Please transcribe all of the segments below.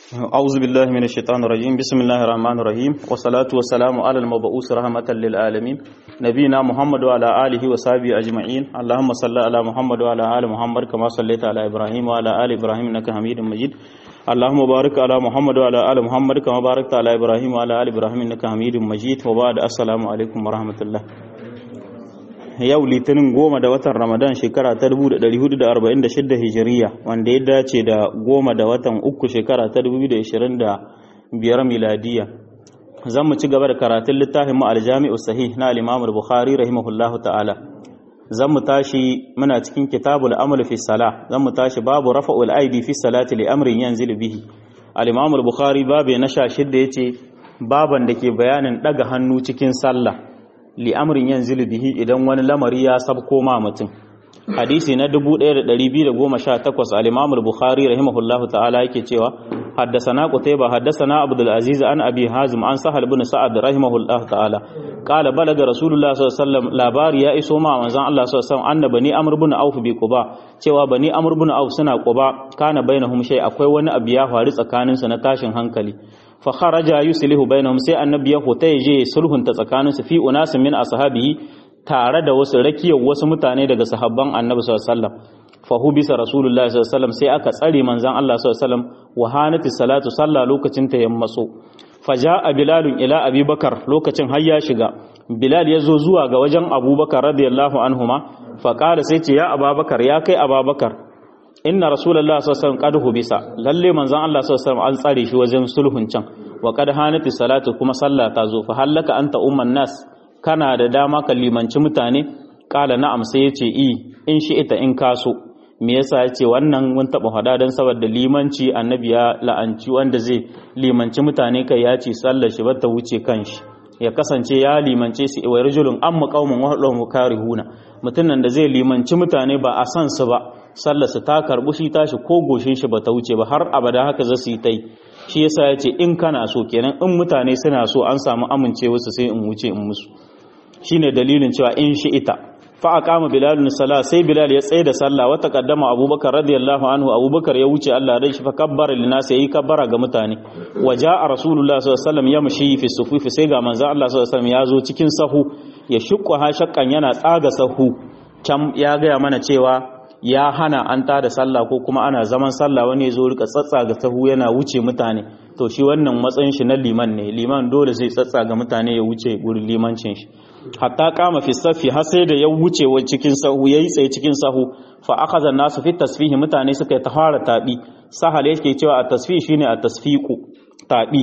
أعوذ بالله من الشيطان الرجيم بسم الله الرحمن الرحيم والصلاة والسلام على المبعوث رحمة للعالمين نبينا محمد وعلى آله وصحبه أجمعين اللهم صل على محمد وعلى آل محمد كما صليت على إبراهيم وعلى آل إبراهيم إنك حميد مجيد اللهم بارك على محمد وعلى آل محمد كما باركت على إبراهيم وعلى آل إبراهيم إنك حميد مجيد وبعد السلام عليكم ورحمة الله yau litinin goma da watan ramadan shekara ta 1446 hijiriya wanda ya dace da goma da watan uku shekara ta 2025 miladiya zan mu ci gaba da karatun littafin mu aljami'u sahih na al-imam al-bukhari rahimahullahu ta'ala zan mu tashi muna cikin kitabul amal fi salah zan mu tashi babu rafa'ul aidi fi salati li amrin yanzilu bihi al-imam al-bukhari babu na 16 yace baban da ke bayanin daga hannu cikin sallah li'amrin yanzu bihi idan wani lamari ya sabko ma mutum hadisi na 1218 al-imam al-bukhari rahimahullahu ta'ala yake cewa haddathana qutayba haddathana abdul aziz an abi hazim an sahal ibn sa'ad rahimahullahu ta'ala qala balaga rasulullah sallallahu alaihi wasallam labari ya iso ma manzon Allah sallallahu alaihi wasallam anna bani amr ibn auf bi quba cewa bani amr ibn auf suna quba kana bainahum shay akwai wani abu ya faru tsakaninsu na tashin hankali fa kharaja yuslihu bainahum sai annabi ya hota yaje sulhunta tsakaninsu fi unasin min ashabihi tare da wasu rakiyar wasu mutane daga sahabban annabi sallallahu alaihi wasallam fa hubisa rasulullahi sallallahu alaihi wasallam sai aka tsare manzon Allah sallallahu alaihi wasallam wa hanati salatu sallah lokacin ta yammaso faja'a bilalun ila abubakar lokacin har ya shiga bilal ya zo zuwa ga wajen abubakar radiyallahu anhuma fa qala sai ce ya ababakar ya kai ababakar inna rasulullah sallallahu alaihi wasallam qad hubisa lalle manzon Allah sallallahu alaihi wasallam an tsare shi wajen sulhun can wa qad hanati salatu kuma sallah ta zo fa hallaka anta umman nas kana da dama ka limanci mutane kala na'am sai yace i in shi ita in kaso me yasa yace wannan mun taba hada dan saboda limanci annabi ya la'anci wanda zai limanci mutane kai ya ce sallar shi bata wuce kanshi ya kasance ya limance su wa rajulun amma qaumun wa hum karihuna mutumin da zai limanci mutane ba a san su ba sallarsa ta karbu shi tashi ko goshin shi ba ta wuce ba har abada haka za su yi ta yi shi yasa ya ce in kana so kenan in mutane suna so an samu amincewa su sai in wuce in musu shine dalilin cewa in shi ita fa aqama bilal sala sai bilal ya tsaye da sallah wa taqaddama abubakar radiyallahu anhu abubakar ya wuce Allah dai shi fa kabbara linas yayi kabbara ga mutane wa jaa rasulullah sallallahu alaihi wasallam yamshi fi sufuf sai ga manzo Allah sallallahu alaihi wasallam ya zo cikin sahu ya shukku ha shakkan yana tsaga sahu can ya gaya mana cewa ya hana an ta da sallah ko kuma ana zaman sallah wani ya zo rika tsatsaga sahu yana wuce mutane to shi wannan matsayin shi na liman ne liman dole zai tsatsaga mutane ya wuce gurin limancin shi hatta kama fi safi har sai da ya wuce wa cikin sahu yayi tsaye cikin sahu fa akhadha nasu fi tasfihi mutane suka yi tahara tabi sahal yake cewa a tasfih shine a tasfiqu tabi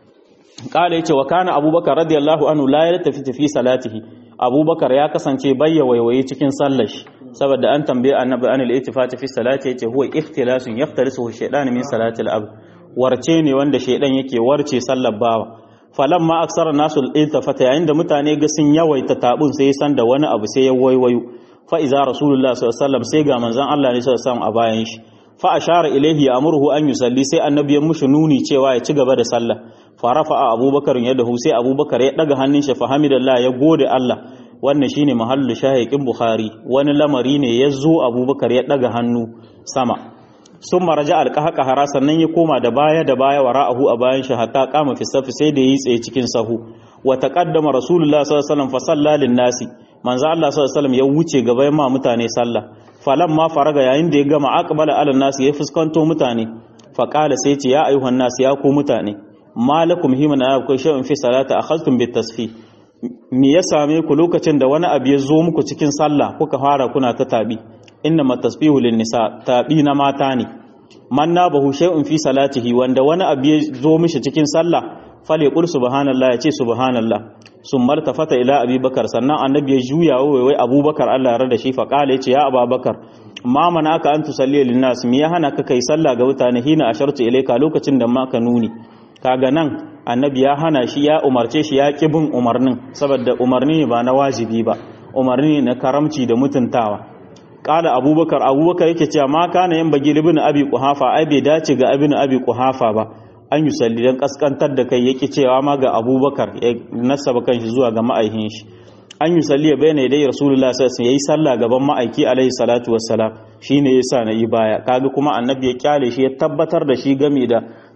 kala yace wa kana abubakar radiyallahu anhu la yaltafi fi salatihi abubakar ya kasance bayya waiwaye cikin sallar shi saboda an tambaye annabi an al-ittifati fi salati yace huwa ikhtilasun yaftalisuhu shaytan min salati al-ab warce ne wanda shaydan yake warce sallar bawa falamma aksara nasu al-iltifata yayin da mutane ga sun yawaita tabun sai san da wani abu sai ya waiwayo fa iza rasulullah sallallahu alaihi wasallam sai ga manzon Allah ne sallallahu alaihi wasallam a bayan shi fa ashara ilayhi ya'muruhu an yusalli sai annabi ya mushi nuni cewa ya ci gaba da sallah fa rafa'a abubakar yadahu sai abubakar ya daga hannun shi fa hamidallah ya gode Allah wannan shine mahallu shahiqin bukhari wani lamari ne ya zo abubakar ya daga hannu sama sun maraja alƙaƙahara sannan ya koma da baya da baya wa ra'ahu a bayan shi hatta kama fi safi sai da yi tsaye cikin sahu wa taqaddama rasulullah sallallahu alaihi wasallam fa salla lin nasi manzo Allah sallallahu alaihi wasallam ya wuce gaba ma mutane sallah falan ma faraga yayin da ya gama aqbala ala nasi ya fuskanto mutane fa qala sai ce ya ayyuhan nasi ya ku mutane malakum himana akwai shay'un fi salati akhadtum bit tasfih me ya same ku lokacin da wani abu ya zo muku cikin sallah kuka fara kuna ta tabi inna matasbihu lin nisa tabi na mata ne man nabahu shay'un fi salatihi wanda wani abu ya zo mishi cikin sallah fale qul subhanallah ya ce subhanallah summa tafata ila abubakar sannan annabi ya juya wai abubakar Allah ya rada shi fa qala ya ce ya abubakar ma mana aka an tusalli lin nas me ya hana ka kai sallah ga mutane hina ashartu ilayka lokacin da ma ka nuni kaga nan annabi ya hana shi ya umarce shi ya ƙi bin umarnin saboda umarni ba na wajibi ba umarni na karamci da mutuntawa ƙala abubakar abubakar yake cewa ma kana yin bagi libin abi kuhafa ai bai dace ga abin abi kuhafa ba an yi salli don kaskantar da kai yake cewa ma ga abubakar ya nasaba kanshi zuwa ga ma'aikin shi an yi salli ya bayyana dai rasulullah sallallahu alaihi yayi sallah gaban ma'aiki alaihi salatu wassalam shine yasa na yi baya kaga kuma annabi ya kyale shi ya tabbatar da shi game da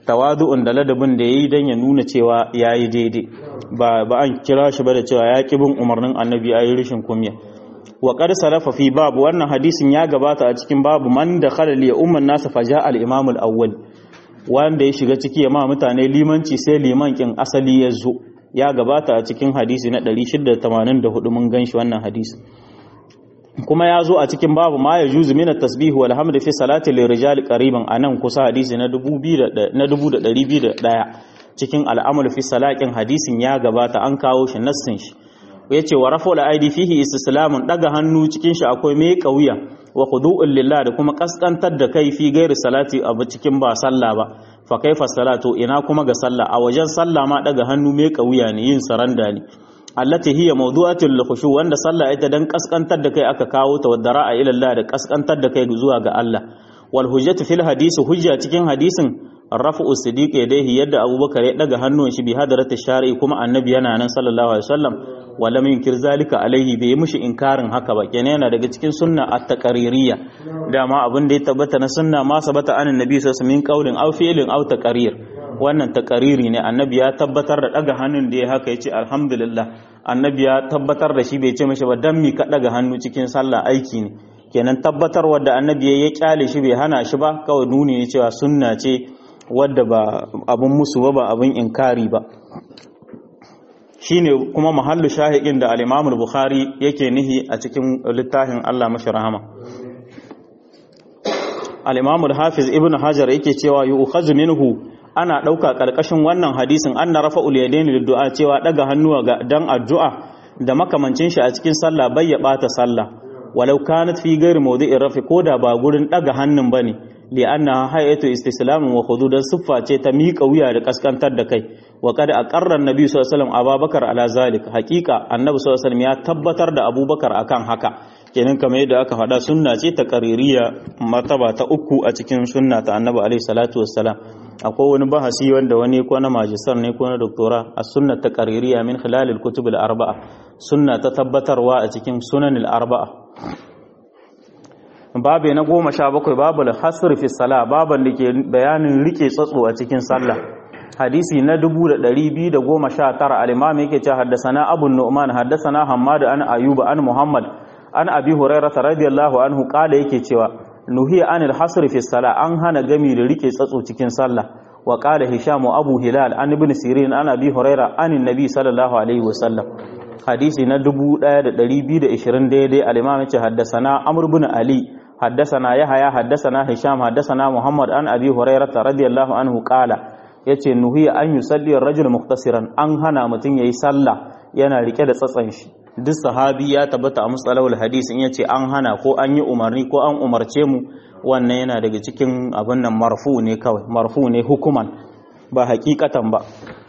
tawadu'un da ladabin da yayi dan ya nuna cewa yayi daidai ba ba an kira shi ba da cewa ya bin umarnin annabi yayi rishin kunya wa qad salafa fi babu wannan hadisin ya gabata a cikin babu man da khala li umman nas faja al imam al awwal wanda ya shiga ciki ya ma mutane limanci sai liman kin asali ya zo ya gabata a cikin hadisi na 684 mun ganshi wannan hadisi kuma ya zo a cikin babu ma ya juzu mina tasbihu wal hamdu fi salati lil rijal qariban anan kusa hadisi na 2201 cikin al'amul fi salatin hadisin ya gabata an kawo shi nassin shi yace wa rafa'ul aidi fihi istislamun daga hannu cikin shi akwai mai kauya wa khudu'un lillah da kuma kaskantar da kai fi gairi salati abu cikin ba sallah ba fa kaifa salatu ina kuma ga sallah a wajen sallah ma daga hannu mai kauya ne yin saranda ne allati hiya mawdu'atul khushu wanda sallah ita dan kaskantar da kai aka kawo ta wadda ra'a ila Allah da kaskantar da kai zuwa ga Allah wal hujjatu fil hadisi hujja cikin hadisin rafa'u sidiq yadayhi yadda Abubakar ya daga hannun shi bi hadarati shari'i kuma annabi yana nan sallallahu alaihi wasallam wala min kir zalika alaihi bai mushi inkarin haka ba kenan yana daga cikin sunna at-taqririyya dama abin da ya tabbata na sunna ma sabata anan nabi sallallahu alaihi wasallam min qaulin aw fi'lin aw taqrir wannan takariri ne annabi ya tabbatar da daga hannun da ya haka ya ce alhamdulillah annabi ya tabbatar da shi bai ce mashi ba dan mi ka daga hannu cikin sallah aiki ne kenan tabbatar wadda annabi ya kyale shi bai hana shi ba kawai nuni ne cewa sunna ce wadda ba abun musu ba ba abun inkari ba shine kuma mahallu shahiqin da al-Imam al-Bukhari yake nihi a cikin littafin Allah mashi rahama al-Imam al-Hafiz Ibn Hajar yake cewa yu'khadhu minhu ana ɗauka ƙarƙashin wannan hadisin an na rafa uliyadaini da du'a cewa ɗaga hannuwa ga dan addu'a da makamancin shi a cikin sallah bai ya ɓata sallah walau kanat fi gairi mawdi'in rafi ko da ba gurin ɗaga hannun bane li anna hayatu istislamin wa khududan siffa ce ta miƙa wuya da kaskantar da kai wa qad aqarra annabi sallallahu alaihi wasallam abubakar ala zalik haqiqa annabi sallallahu alaihi wasallam ya tabbatar da abubakar akan haka kenan kamar yadda aka faɗa sunna ce ta qaririya martaba ta uku a cikin sunna ta annabi alaihi salatu wassalam akwai wani bahasi wanda wani ko na majistar ne ko na doktora a sunna ta qaririya min khilalil kutub al arba'a sunna ta tabbatarwa a cikin sunan al arba'a babu na goma sha bakwai babu hasr fi sala baban da ke bayanin rike tsatso a cikin sallah hadisi na 2219 al-imam yake cewa haddathana abu nu'man haddathana hammad an ayuba an muhammad an abi hurairah radiyallahu anhu kala yake cewa nuhiya anil hasr fi sala an hana gami da rike tsatso cikin sallah wa qala hisham abu hilal an ibn sirin an abi hurairah an nabi sallallahu alaihi wasallam hadisi na 1220 daidai al-imam yace haddathana amr ibn ali haddathana yahya haddathana hisham haddathana muhammad an abi hurairah radiyallahu anhu qala yace nuhiya an yusalli ar-rajul muhtasiran an hana mutun yayi sallah yana rike da tsatsan shi duk sahabi ya tabbata a musalawul hadis in yace an hana ko an yi umarni ko an umarce mu wannan yana daga cikin abin nan marfu ne kawai marfu ne hukuman ba hakikatan ba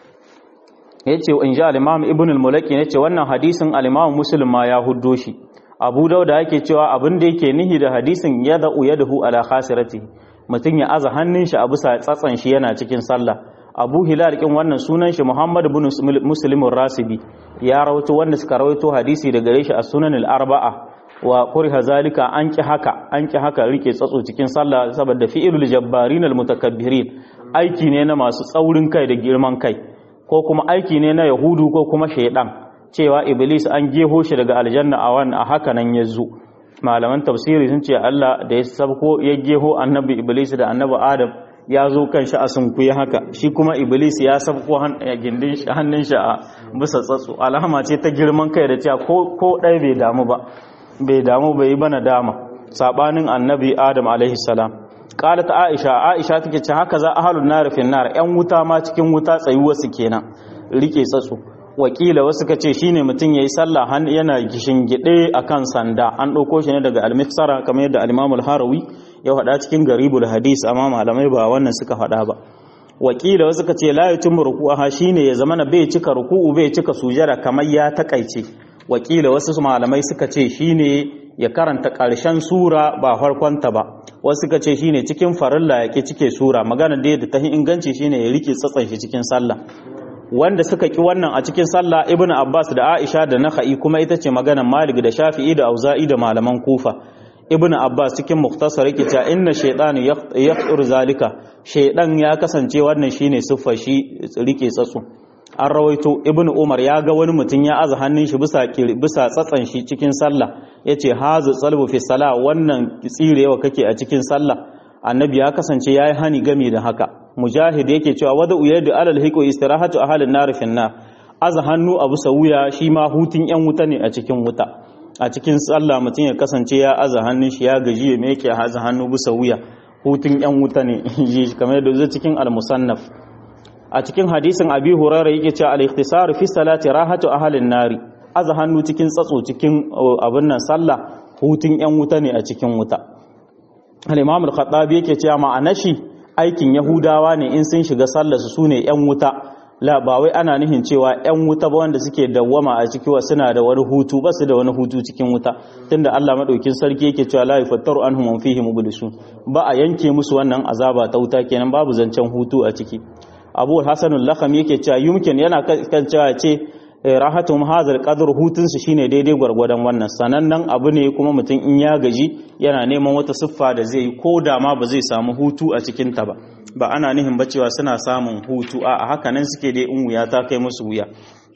yace in ja al-imam ibn al-mulaki yace wannan hadisin al-imam muslim ma ya huddo shi abu dauda yake cewa abin da yake nihi da hadisin yada'u yadahu ala khasirati mutun ya aza hannun shi a bisa tsatsan shi yana cikin sallah abu hilal kin wannan sunan shi muhammad ibn muslim rasibi ya rawaito wanda suka rawaito hadisi daga gare shi a sunan al-arba'a wa kuriha zalika an ki haka an ki haka rike tsatso cikin sallah saboda fi'ilul jabbarin al-mutakabbirin aiki ne na masu tsaurin kai da girman kai ko kuma aiki ne na yahudu ko kuma shaidan cewa iblis an geho shi daga aljanna a wannan a haka nan ya zo malaman tafsiri sun ce Allah da ya sabko ya geho annabi iblis da annabi adam ya zo kan shi a sunkuye haka shi kuma iblis ya sabko gindin hannun shi a bisa tsatso alama ce ta girman kai da cewa ko ko ɗaya bai damu ba bai damu bai yi bana dama sabanin annabi adam alaihi salam qalat aisha aisha take ce haka za ahlun nar fi nar yan wuta ma cikin wuta tsayuwa su kenan rike tsatso wakila wasu ka ce shine mutum yayi sallah yana gishin gide akan sanda an ɗauko shi ne daga al-miksara kamar yadda al-imam al-harawi ya faɗa cikin garibul hadis amma malamai ba wannan suka faɗa ba wakila wasu ka ce la yutimmu ruku'aha shine ya zamana bai cika ruku'u bai cika sujada kamar ya takaice wakila wasu malamai suka ce shine ya karanta ƙarshen sura ba farkonta ba wasu suka ce shine cikin farilla ya cike sura magana da yadda ta inganci shine ya rike tsatsan shi cikin sallah wanda suka ki wannan a cikin sallah ibn abbas da aisha da nakhai kuma ita ce maganar malik da shafi'i da auza'i da malaman kufa ibnu abbas cikin muktasar yake cewa inna shaytanu yaqtur zalika shaydan ya kasance wannan shine siffar shi rike tsatsu an rawaito ibnu umar ya ga wani mutum ya aza hannun shi bisa bisa tsatsan shi cikin sallah yace hazu tsalbu fi salah wannan tsirewa kake a cikin sallah annabi ya kasance yayi hani game da haka mujahid yake cewa wada uyadu alal hiqo istirahatu ahalin nar fi nar aza hannu a bisa wuya shi ma hutun yan wuta ne a cikin wuta a cikin sallah mutum ya kasance ya aza hannun shi ya gaji ya meke aza hannu bisa wuya hutun yan wuta ne kamar yadda zai cikin al-musannaf a cikin hadisin abi huraira yake cewa al-ikhtisar fi salati rahatu ahalin nari aza hannu cikin tsatso cikin abin nan sallah hutun yan wuta ne a cikin wuta al-imam al-khattabi yake cewa ma'anar shi aikin yahudawa ne in sun shiga sallar su sune yan wuta la ba wai ana nihin cewa yan wuta ba wanda suke dawwama a ciki wa suna da wani hutu ba su da wani hutu cikin wuta tunda Allah madaukin sarki yake cewa la yafattaru anhum wa fihi mublisun ba a yanke musu wannan azaba ta wuta kenan babu zancen hutu a ciki Abu Hasan al-Lakham yake cewa yumkin yana kan cewa ce rahatum hazal qadr hutun su shine daidai gwargwadon wannan sanannen abu ne kuma mutum in ya gaji yana neman wata siffa da zai yi ko da ma ba zai samu hutu a cikin ta ba ba ana nihin ba cewa suna samun hutu a haka nan suke dai in wuya ta kai musu wuya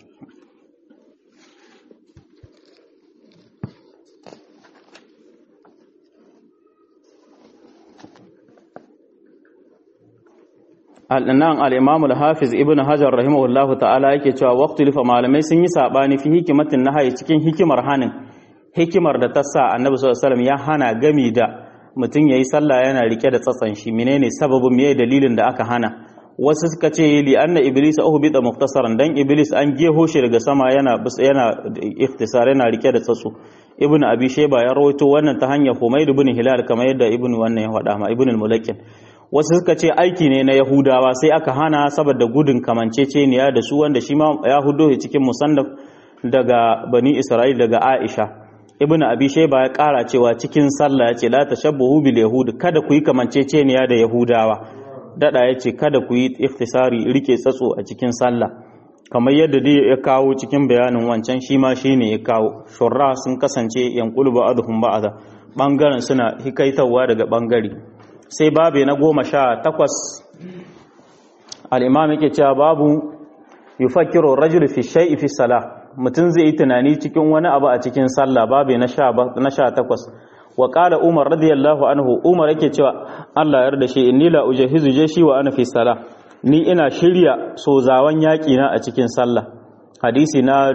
al'anan al'imamul hafiz ibn hajar rahimahullahu ta'ala yake cewa waktu lifa malamai sun yi saɓani fi hikimatin na haye cikin hikimar hanin hikimar da ta sa annabi sallallahu ya hana gami da mutum ya yi sallah yana rike da tsatsan shi menene sababin me dalilin da aka hana wasu suka ce li anna iblis uhbita muktasaran dan iblis an geho shi daga sama yana yana ikhtisar yana rike da tsatsu ibn abi shayba ya rawaito wannan ta hanyar humayd ibn hilal kamar yadda ibn wannan ya faɗa ma ibn al-mulakin wasu suka ce aiki ne na yahudawa sai aka hana saboda gudun kamanceceniya da su wanda shi ma ya hudo cikin musannaf daga bani isra'il daga aisha ibn abi shayba ya kara cewa cikin sallah yace la tashabbuhu bil yahud kada ku yi kamanceceniya da yahudawa dada yace kada ku yi ikhtisari rike tsatso a cikin sallah kamar yadda dai ya kawo cikin bayanin wancan shi ma shine ya kawo shurra sun kasance yanqulu ba'dhum ba'dha bangaren suna hikaitawa daga bangare sai babe na goma sha takwas al'imam yake cewa babu yi fakiro rajul fi shai'i fi sala mutum zai yi tunani cikin wani abu a cikin sallah babe na sha takwas wa ƙala umar radiyallahu anhu umar yake cewa allah yarda shi inni la ujahizu je shi wa ana fi sala ni ina shirya sozawan yaƙi na a cikin sallah hadisi na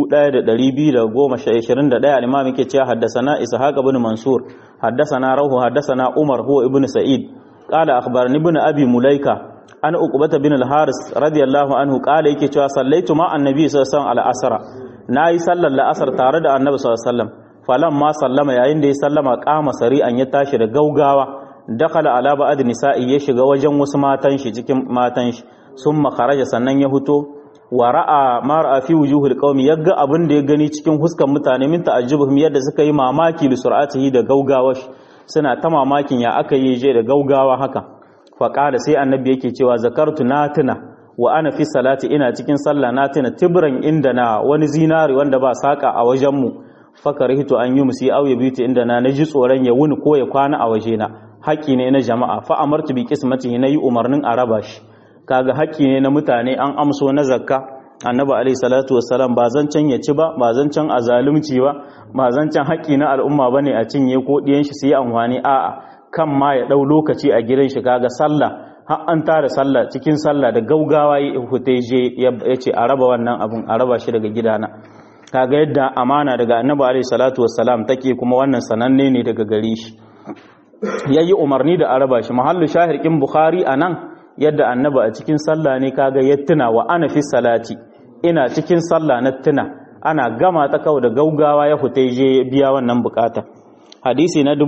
1221 al-imam yake cewa haddasana ishaq ibn mansur haddasana rahu haddasana umar huwa ibn sa'id qala akhbarani ibn abi mulaika an uqbata bin al-haris radiyallahu anhu qala yake cewa sallaitu ma annabi sallallahu alaihi wasallam al-asr nayi sallar la'asar tare da annabi sallallahu alaihi wasallam ma sallama yayin da ya sallama qama sari'an ya tashi da gaugawa dakhala ala ba'd nisa'i ya shiga wajen wasu matan shi cikin matan shi summa kharaja sannan ya fito wa ra'a ma ra'a fi wujuhil qaumi yaga abin da ya gani cikin huskan mutane min ta'ajjubuhum yadda suka yi mamaki li sur'atihi da gaugawa suna ta mamakin ya aka yi je da gaugawa haka fa qala sai annabi yake cewa zakartu natuna wa ana fi salati ina cikin sallah natuna tibran inda na wani zinari wanda ba saka a wajen mu fakarihtu an yi musi aw yabitu inda na naji tsoron ya wuni ko ya kwana a waje na haƙi ne na jama'a fa amartu bi qismatihi nayi umarnin a raba shi kaga haƙƙi ne na mutane an amso na zakka annabi alaihi salatu wassalam ba zancan ya ci ba ba zancan a zalunci ba ba zancan haƙƙi na al'umma bane a cinye ko ɗiyan shi su yi amfani a'a kan ma ya ɗau lokaci a gidan shi kaga sallah har an tara sallah cikin sallah da gaugawa ya fita je ya ce a raba wannan abun a raba shi daga gidana kaga yadda amana daga annabi alaihi salatu wassalam take kuma wannan sananne ne daga gare shi yayi umarni da a raba shi mahallu shahirkin bukhari anan yadda annaba a cikin sallah ne kaga ya tuna wa ana fi salati ina cikin sallah na tuna ana gama ta kawo da gaugawa ya fita je biya wannan bukata hadisi na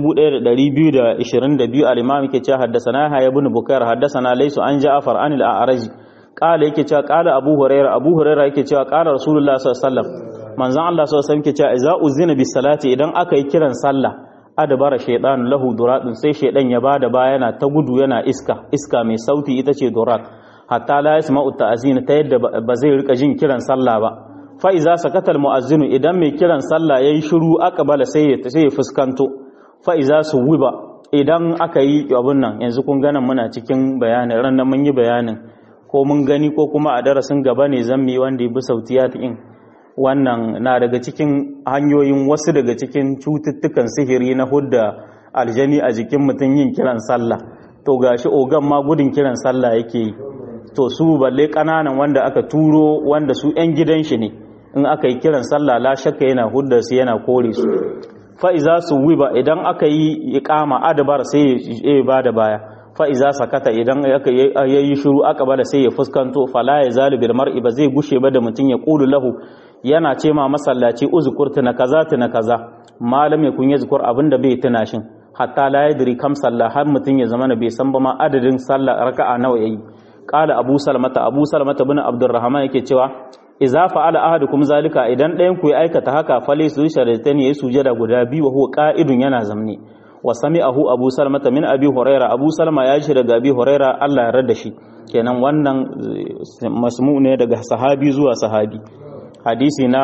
1222 al-imam yake cewa haddathana ya ibn bukair haddathana laysu an ja'far an al-a'raj qala yake cewa qala abu hurairah abu hurairah yake cewa qala rasulullah sallallahu alaihi wasallam manzon Allah sallallahu alaihi wasallam yake cewa idza uzina bis salati idan aka yi kiran sallah adabara shaidan lahu duradun sai shaidan ya bada baya yana ta gudu yana iska iska mai sauti ita ce durat hatta la yasma'u ta'zin ta yadda ba zai rika jin kiran sallah ba fa iza sakata almu'azzinu idan mai kiran sallah yayi shiru aqbala sai ya sai ya fuskanto fa iza suwiba idan aka yi abun nan yanzu kun ganin muna cikin bayanin ran nan mun yi bayanin ko mun gani ko kuma a darasin gaba ne zan mi wanda ya bi sautiyat in wannan na daga cikin hanyoyin wasu daga cikin cututtukan sihiri na hudda aljani a jikin mutum yin kiran sallah to gashi ogan ma gudun kiran sallah yake yi to su balle kananan wanda aka turo wanda su yan gidan shi ne in aka yi kiran sallah la shakka yana hudda su yana kore su fa iza su wiba idan aka yi iqama adabar sai ya bada baya fa iza sakata idan aka yayi shiru aka bada sai ya fuskanto fala ya zalu bil mar'i ba zai gushe ba da mutun ya qulu lahu yana ce ma masallaci uzkurta na kaza na kaza malam ya kun yazkur abinda bai tuna shin hatta la yadri kam sallah har mutun ya zama bai san ba ma adadin sallah raka'a nawa yayi qala abu salmata abu salmata bin abdurrahman yake cewa idza fa'ala ahadukum zalika idan ɗayan ku ya aikata haka fali su sharadatan yayi sujada guda biyu wa huwa qa'idun yana zamne wa sami'ahu abu salmata min abi huraira abu salma ya shi daga abi huraira Allah ya rada shi kenan wannan masmu ne daga sahabi zuwa sahabi hadisi na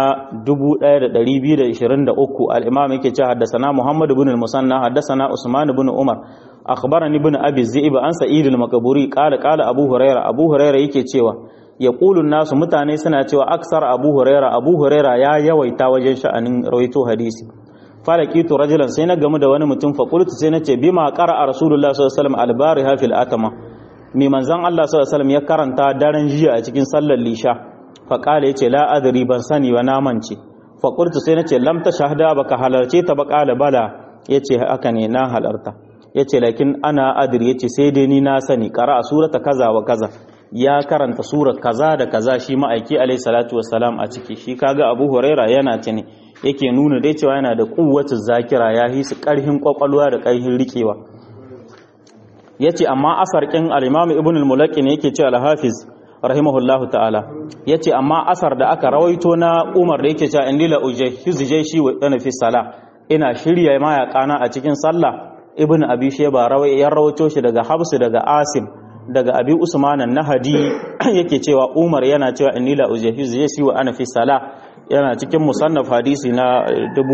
1223 al-imam yake cewa haddathana muhammad ibn al-musanna haddathana usman ibn umar akhbarani ibn abi zi'ib an sa'id al-makburi qala qala abu huraira abu huraira yake cewa yaqulu nasu mutane suna cewa aksar abu huraira abu huraira ya yawaita wajen sha'anin rawaito hadisi falakitu rajulan sai na gamu da wani mutum fa qultu sai nace bima qara'a rasulullah sallallahu alaihi wasallam al-bariha fil atama mi manzon Allah sallallahu alaihi wasallam ya karanta daren jiya a cikin sallar lisha fa qala yace la adri ban sani wa namance fa qultu sai nace lam tashahada baka halarce ta ba qala bala yace haka ne na halarta yace lakin ana adri yace sai dai ni na sani qara'a surata kaza wa kaza ya karanta surar kaza da kaza shi ma'aiki alaihi salatu wassalam a ciki shi kaga abu huraira yana ce ne yake nuna dai cewa yana da kuwacin zakira ya yi su karhin kwakwalwa da karhin rikewa yace amma asar kin al-imam ibn al-mulaqi ne yake cewa al-hafiz rahimahullahu ta'ala yace amma asar da aka rawaito na Umar da yake cewa indila ujhiz jayshi wa dana fi sala ina shirya mayakana a cikin sallah ibn abi shayba rawai ya rawaito shi daga habsu daga asim daga abi usman nahadi yake cewa umar yana cewa inni la ujahiz yasi wa ana fi sala yana cikin musannaf hadisi na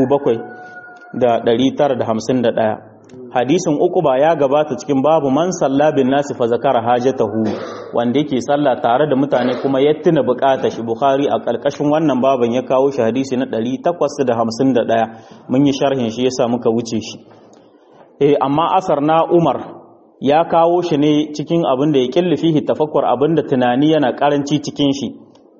7951 hadisin uku ba ya gabata cikin babu man salla bin nasi fa zakara hajatahu wanda yake sallah tare da mutane kuma ya tuna bukata shi bukhari a kalkashin wannan baban ya kawo shi hadisi na 851 mun yi sharhin shi yasa muka wuce shi eh amma asar na umar ya kawo shi ne cikin abin da ya killi fihi tafakkur abin da tunani yana karanci cikin shi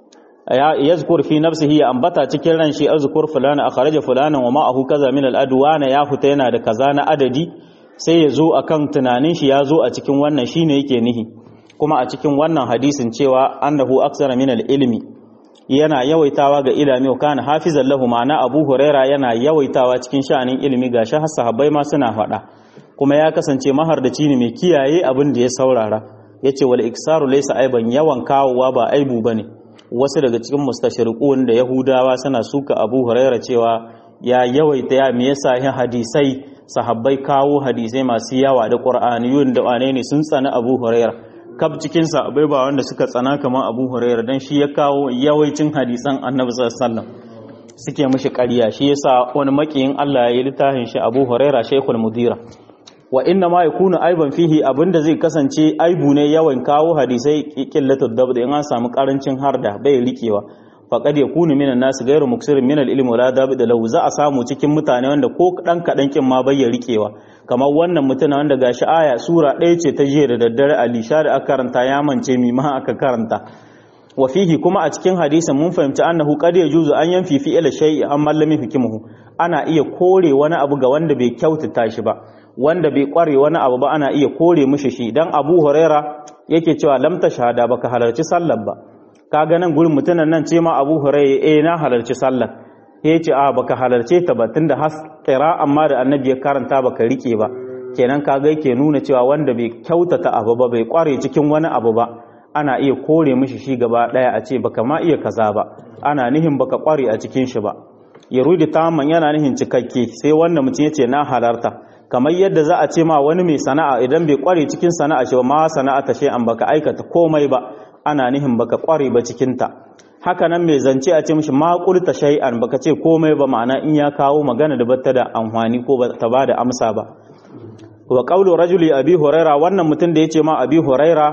ya yazkur fi nafsihi ya ambata cikin ran shi azkur fulana akhraja fulana wa ma'ahu kaza min al-adwana ya huta yana da kaza na adadi sai ya zo akan tunanin shi ya zo a cikin wannan shine yake nihi kuma a cikin wannan hadisin cewa annahu aksara min al-ilmi yana yawaitawa ga ilimi wa kana hafizan lahu ma'ana abu huraira yana yawaitawa cikin sha'anin ilimi gashi har sahabbai ma suna faɗa kuma ya kasance mahardaci ne mai kiyaye abin da ya saurara yace wal iksaru laysa aiban yawan kawowa ba aibu bane wasu daga cikin mustashriqun da yahudawa suna suka abu huraira cewa ya yawaita ya me yasa yin hadisai sahabbai kawo hadisai masu yawa da qur'aniyun da wane ne sun tsana abu huraira kaf cikin sahabbai ba wanda suka tsana kamar abu huraira dan shi ya kawo yawaicin hadisan annabi sallallahu alaihi wasallam suke mishi ƙarya shi yasa wani makiyin Allah ya yi littafin shi abu huraira shaykhul mudira wa inna ma yakunu aiban fihi abinda zai kasance aibu ne yawan kawo hadisai qillatud dabd in an samu karancin harda bai rikewa faqad yakunu minan nas ghayru muksirin min al-ilm wala dabd law za a samu cikin mutane wanda ko dan kadan kin ma bai rikewa kamar wannan mutuna wanda gashi aya sura ɗaya ce ta jiya da daddare alisha da aka karanta ya mance mi ma aka karanta wa fihi kuma a cikin hadisin mun fahimci annahu qad yajuzu an yanfi fi ila shay'i amma lam yahkimuhu ana iya kore wani abu ga wanda bai kyautata shi ba wanda bai kware wani abu ba ana iya kore mishi shi dan Abu Huraira yake cewa lam shahada baka halarci sallar ba kaga nan gurin mutunan nan ce ma Abu Huraira eh na halarci sallar yace a baka halarce ta ba tunda has qira amma da annabi ya karanta baka rike ba kenan kaga yake nuna cewa wanda bai kyautata abu ba bai kware cikin wani abu ba ana iya kore mishi shi gaba daya a ce baka ma iya kaza ba ana nihin baka kware a cikin shi ba yarudi tamman yana nihin cikakke sai wanda mutum yace na halarta kamar yadda za a ce ma wani mai sana'a idan bai kware cikin sana'a shi ma sana'a ta an baka aikata komai ba ana nihin baka kware ba cikin ta haka nan mai zance a ce mishi ma qulta shay'an baka ce komai ba ma'ana in ya kawo magana da bata da amfani ko ba ta bada amsa ba wa qawlu rajuli abi huraira wannan mutum da yace ma abi huraira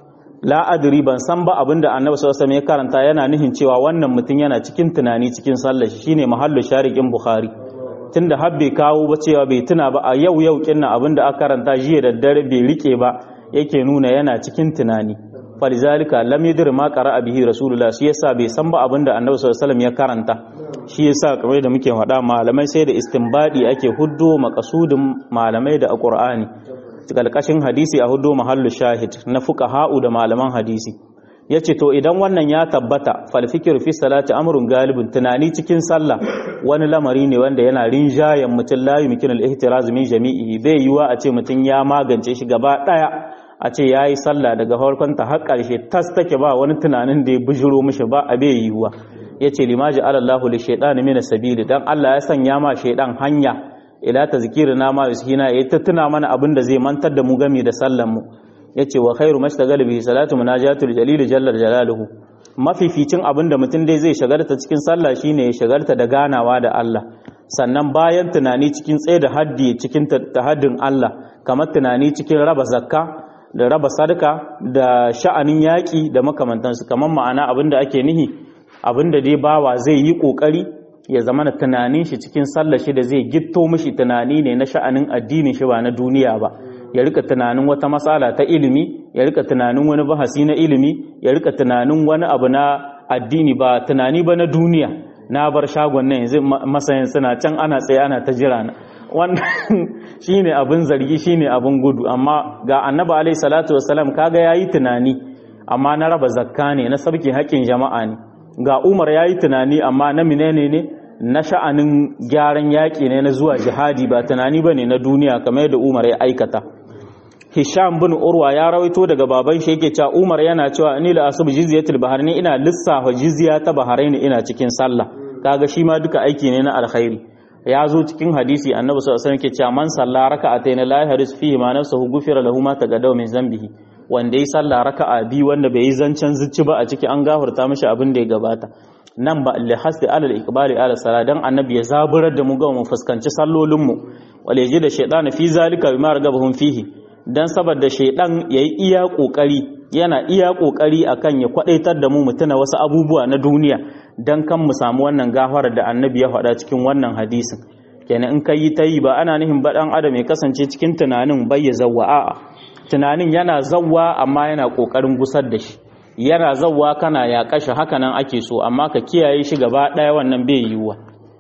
la adri ban san ba abinda annabi sallallahu alaihi wasallam ya karanta yana nihin cewa wannan mutum yana cikin tunani cikin sallar shine mahallu shariqin bukhari tunda har bai kawo ba cewa bai tuna ba a yau yau kinna abinda aka karanta jiya da dare bai rike ba yake nuna yana cikin tunani falizalika lam yadri ma qara'a bihi rasulullah shi yasa bai san ba abinda annabi sallallahu alaihi wasallam ya karanta shi yasa kamar da muke faɗa malamai sai da istinbadi ake huddo makasudin malamai da alqur'ani kalkashin hadisi a huddo mahallu shahid na fuqaha'u da malaman hadisi yace to idan wannan ya tabbata fal fikr fi salati amrun galibin tunani cikin sallah wani lamari ne wanda yana rinjayen mutum la yumkin al ihtiraz min jami'i bai yiwa a ce mutum ya magance shi gaba daya a ce yayi sallah daga farkon ta har karshe tas take ba wani tunanin da ya bujiro mishi ba a bai yiwa yace limaji alallahu li shaytan min sabili dan Allah ya sanya ma shaydan hanya ila tazkirina ma yushina yayi ta tuna mana abin da zai mantar da mu game da sallan mu yace wa khairu mashtagal bihi salatu munajatul jalil jalla jalaluhu mafificin abin da mutum dai zai shagarta cikin sallah shine ya shagarta da ganawa da Allah sannan bayan tunani cikin tsaye da haddi cikin tahaddin Allah kamar tunani cikin raba zakka da raba sadaka da sha'anin yaƙi da makamantansu kamar ma'ana abin da ake nihi abin da dai bawa zai yi ƙoƙari ya zama na tunanin shi cikin sallar shi da zai gitto mishi tunani ne na sha'anin addinin shi ba na duniya ba ya rika tunanin wata matsala ta ilimi ya rika tunanin wani bahasi na ilimi ya rika tunanin wani abu na addini ba tunani ba na duniya na bar shagon nan yanzu masayin suna can ana tsaye ana ta jira na wannan shine abin zargi shine abin gudu amma ga annabi alaihi salatu wassalam kaga yayi tunani amma na raba zakka ne na sabki haƙƙin jama'a ne ga umar yayi tunani amma na menene ne na sha'anin gyaran yaƙi ne na zuwa jihadi ba tunani bane na duniya kamar yadda umar ya aikata Hisham bin Urwa ya rawaito daga baban shi yake cewa Umar yana cewa ni la asub jizyatul bahrain ina lissafa jizya ta bahrain ina cikin sallah kaga shi ma duka aiki ne na alkhairi ya zo cikin hadisi annabi sallallahu alaihi wasallam ke cewa man salla raka'atayn la yahris fihi ma nafsuhu ghufira lahu ma taqaddama min zambihi wanda yi sallah raka'a bi wanda bai yi zancen zuci ba a ciki an gafarta mishi abin da ya gabata nan ba li hasdi alal iqbali ala sala dan annabi ya zaburar da mu ga mu fuskanci sallolin mu wale ji da shaytan fi zalika bima ragabahum fihi dan saboda shaydan yayi iya kokari yana iya kokari akan ya kwadaitar da mu mutuna wasu abubuwa na duniya dan kan mu samu wannan gafarar da annabi ya faɗa cikin wannan hadisin kenan in kai ta yi ba ana nihin ba dan adam ya kasance cikin tunanin bai ya zawwa a'a tunanin yana zawwa amma yana kokarin gusar da shi yana zawwa kana ya kashe haka nan ake so amma ka kiyaye shi gaba ɗaya wannan bai yiwuwa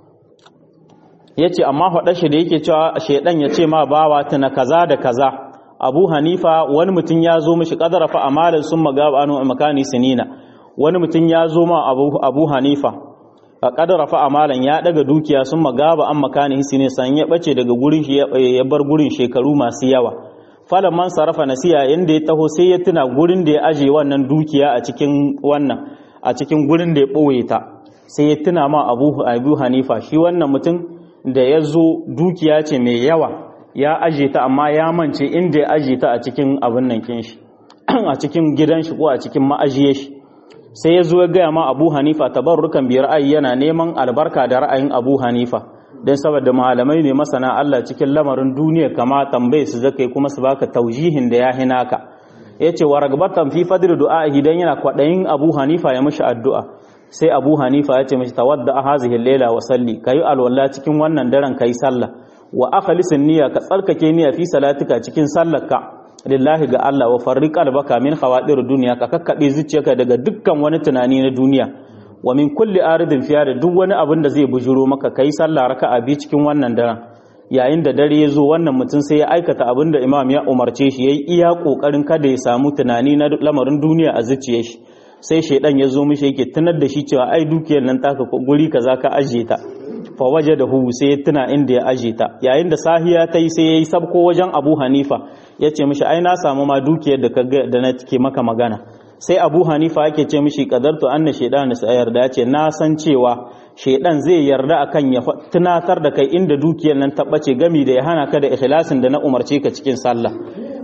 yace amma faɗa shi da yake cewa shedan ya ce ma bawa tuna kaza da kaza abu hanifa wani mutum ya zo mishi kadara fa amalan sun magaba anu makani sinina wani mutum ya zo ma abu, abu hanifa a kadara fa amalan ya daga dukiya sun magaba an makani sinina san ya bace daga gurin shi ya bar gurin shekaru masu yawa falan man sarrafa nasiya inda ya taho sai ya tuna gurin da ya aje wannan dukiya a cikin wannan a cikin gurin da ya ɓoye ta sai ya tuna ma abu, abu hanifa shi wannan mutum da ya zo dukiya ce mai yawa ya aje ta amma ya mance inda ya aje ta a cikin abin nan kin shi a cikin gidan shi ko a cikin ma'ajiye shi sai ya zo ya gaya ma abu hanifa tabarrukan bi ra'ayi yana neman albarka da ra'ayin abu hanifa don saboda malamai ne masana Allah cikin lamarin duniya kama tambaye su zakai kuma su baka taujihin da ya hina ka yace wa ragbatan fi fadl du'ahi dan yana kwadayin abu hanifa ya mishi addu'a sai abu hanifa ya ce mishi tawadda hazihi layla wa salli kayi alwala cikin wannan daren kai sallah wa akhlisin niyya ka tsarkake niyya fi salatika cikin sallarka lillahi ga Allah wa farriq albaka min khawadir dunya ka kakkabe zuciyarka daga dukkan wani tunani na duniya wa min kulli aridin fiya da duk wani abin da zai bujuro maka kai sallah raka'a bi cikin wannan daren yayin da dare ya zo wannan mutum sai ya aikata abin da imam ya umarce shi yayi iya kokarin kada ya samu tunani na lamarin duniya a zuciyar shi sai shaidan ya zo mishi yake tunar da shi cewa ai dukiyar nan taka guri kaza ka ajiye ta fa waje da hu sai ya tuna inda ya aje ta yayin da sahiya ta yi sai ya yi sabko wajen abu hanifa ya ce mishi ai na samu ma dukiyar da ka da na ke maka magana sai abu hanifa yake ce mishi kadartu anna shaidan sa yarda ya ce na san cewa shaidan zai yarda akan ya tunatar da kai inda dukiyar nan ta bace gami da ya hana ka da ikhlasin da na umarce ka cikin sallah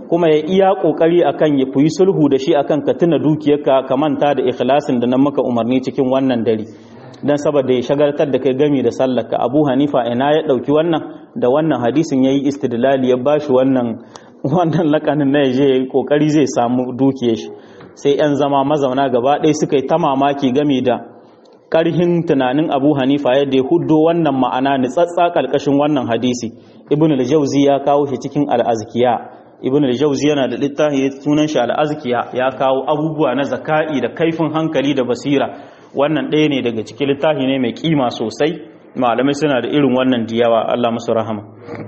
kuma ya iya kokari akan ya fuyi sulhu da shi akan ka tuna dukiyarka ka manta da ikhlasin da nan maka umarni cikin wannan dare dan saboda ya shagaltar da kai gami da sallarka Abu Hanifa ina ya dauki wannan da wannan hadisin yayi istidlali ya bashi wannan wannan lakanin na yaje yayi kokari zai samu dukiyar shi sai yan zama mazauna gaba ɗaya suka yi ta mamaki gami da karhin tunanin Abu Hanifa yadda ya huddo wannan ma'ana nitsatsa kalkashin wannan hadisi Ibn al-Jawzi ya kawo shi cikin al-Azkiya Ibn al-Jawzi yana da littafi sunan shi al-Azkiya ya kawo abubuwa na zaka'i da kaifin hankali da basira wannan ɗaya ne daga cikin littafi ne mai kima sosai malamai suna da irin wannan diyawa Allah musu rahama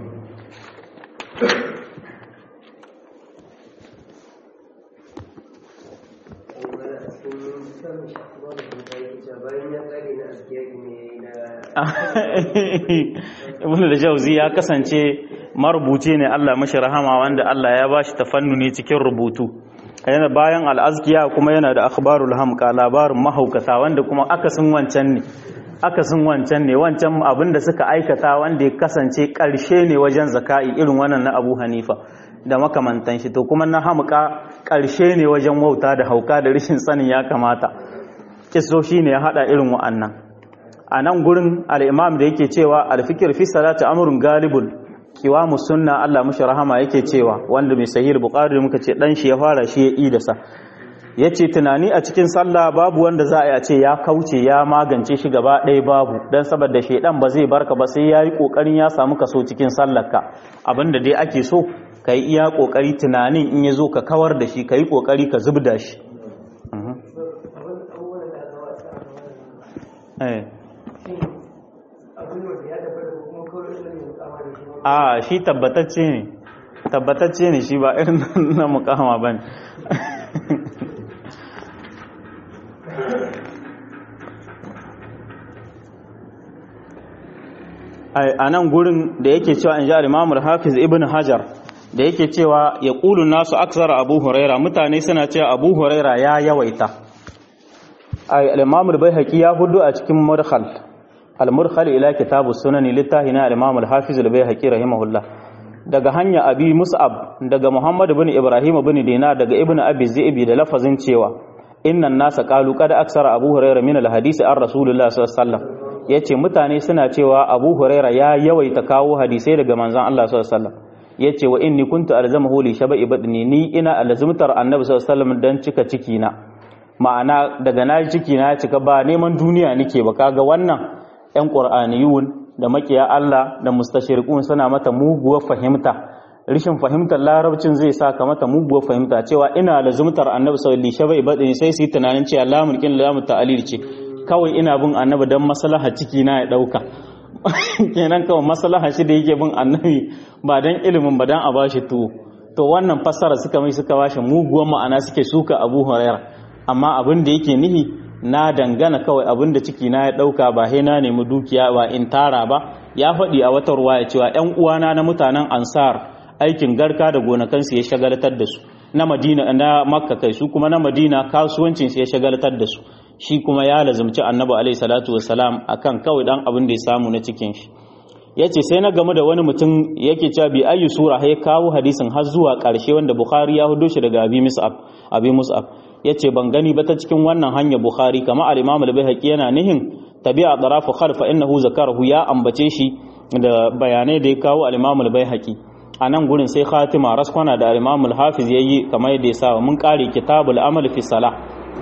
ibn da jauzi ya kasance marubuci ne Allah mashi rahama wanda Allah ya bashi tafannuni cikin rubutu yana bayan al'azkiya kuma yana da akhbarul hamqa labarin mahaukata wanda kuma akasin wancan ne akasin wancan ne wancan abin da suka aikata wanda ya kasance karshe ne wajen zaka'i irin wannan na Abu Hanifa da makamantan shi to kuma na hamqa karshe ne wajen wauta da hauka da rashin sanin ya kamata kiso ne ya hada irin wa'annan a nan gurin al'imam da yake cewa alfikir fi salati amurin galibul kiwamu sunna Allah mushi rahama yake cewa wanda mai sahih bukhari da muka ce dan shi ya fara shi ya idasa yace tunani a cikin sallah babu wanda za a ce ya kauce ya magance shi gaba ɗaya babu dan saboda shedan ba zai barka ba sai yayi kokarin ya samu kaso cikin sallarka abinda dai ake so kai iya kokari tunanin in ya zo ka kawar da shi kai kokari ka zubda shi eh a shi tabbatacce ne tabbatacce ne shi ba irin na mukama ba ne a nan gurin da yake cewa in ji alimamul hafiz ibn hajar da yake cewa ya ƙulun nasu aksara abu huraira mutane suna cewa abu huraira ya yawaita alimamul bai haƙi ya hudu a cikin murhal al-murkhal ila kitabu sunani littahi na al-imam al-hafiz al-bayhaqi rahimahullah daga hanya abi mus'ab daga muhammad ibn ibrahim ibn dinar daga ibn abi zi'bi da lafazin cewa innan nasa qalu qad aksara abu hurairah min al-hadisi an rasulullah sallallahu alaihi wasallam yace mutane suna cewa abu hurairah ya yawaita kawo hadisai daga manzon Allah sallallahu alaihi wasallam yace wa inni kuntu alzamahu li shaba'i badni ni ina alzumtar annabi sallallahu alaihi wasallam dan cika ciki na ma'ana daga na ciki na cika ba neman duniya nake ba kaga wannan 'yan ƙur'aniyun da makiya Allah da mustashirikun suna mata muguwar fahimta rishin fahimtar larabcin zai sa ka mata muguwar fahimta cewa ina lazumtar annabi sallallahu alaihi wasallam sai su yi tunanin cewa lamun kin lamun ta'alil ce kawai ina bin annabi dan maslaha ciki na ya dauka kenan kawai maslaha shi da yake bin annabi ba dan ilimin ba dan a bashi tuwo to wannan fassara suka mai suka bashi muguwar ma'ana suke suka Abu Hurairah amma abin da yake nihi na dangana kawai abin da ciki na ya ɗauka ba he na nemi dukiya ba in tara ba ya faɗi a wata ruwa ya cewa ‘yan uwana na mutanen ansar aikin garka da gonakansu ya shagaltar da su na madina na makka kai su kuma na madina kasuwancinsu ya shagaltar da su shi kuma ya lazumci annabi alaihi salatu wassalam akan kawai dan abin da ya samu na cikin shi yace sai na gamu da wani mutum yake cewa bi ayu sura ya kawo hadisin har zuwa ƙarshe wanda bukhari ya hudo shi daga abi mus'ab abi mus'ab yace ban gani ba ta cikin wannan hanya bukhari kama al-imam al-baihaqi yana nihin tabi'a darafu khalfa innahu zakarahu ya ambace shi da bayanai da ya kawo al-imam al-baihaqi a nan gurin sai khatima raskwana da al-imam al-hafiz yayi kamar yadda ya sa mun kare kitabul amal fi salah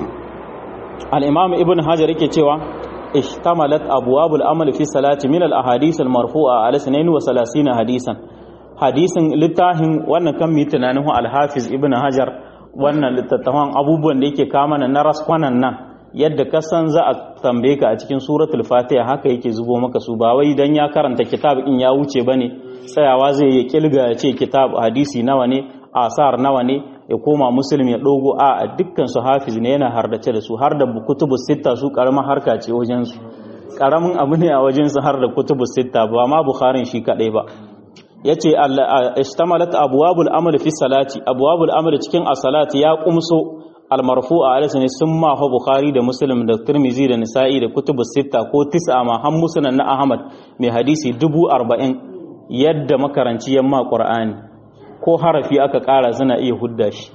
al-imam ibn hajar yake cewa ishtamalat abwabul amal fi salati min al-ahadith al-marfu'a ala 32 hadisan hadisin littafin wannan kan mi tunanin al-hafiz ibn hajar wannan littattafan abubuwan da yake kama na raskwanan nan yadda ka san za a tambaye ka a cikin suratul fatiha haka yake zubo maka su ba wai dan ya karanta kitab in ya wuce bane tsayawa zai yi kilga ya ce kitab hadisi nawa ne asar nawa ne ya koma muslim ya dogo a dukkan su hafiz ne yana hardace da su har da kutubus sitta su karamin harka ce wajen su karamin abu ne a wajen su har da kutubus sitta ba ma bukharin shi kadai ba yace istamalat abwabul amal fi salati abwabul amal cikin as-salati ya kumso al-marfu'a alaysa ne sun ma bukhari da muslim da tirmizi da nisa'i da kutubus sitta ko tis'a ma har musnad na ahmad mai hadisi dubu arba'in yadda makaranci yamma qur'ani ko harafi aka ƙara suna iya hudda shi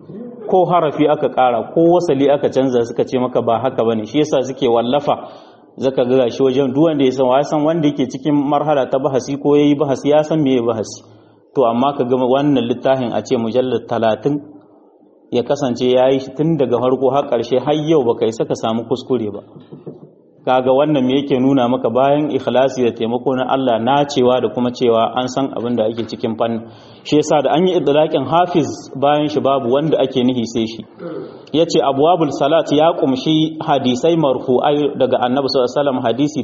ko harafi aka ƙara ko wasali aka canza suka ce maka ba haka bane shi yasa suke wallafa zaka ga shi wajen duk wanda ya san wa san wanda yake cikin marhala ta bahasi ko yayi bahasi ya san meye bahasi to amma ka ga wannan littafin a ce mujallar talatin ya kasance ya yi shi tun daga farko har ƙarshe har yau baka isa ka samu kuskure ba kaga wannan me yake nuna maka bayan ikhlasi da taimako na Allah na cewa da kuma cewa an san abin da ake cikin fannin shi yasa da an yi idlaqin hafiz bayan shi babu wanda ake nihi sai shi yace abwabul salat ya kumshi hadisai marfu'ai daga annabi sallallahu alaihi wasallam hadisi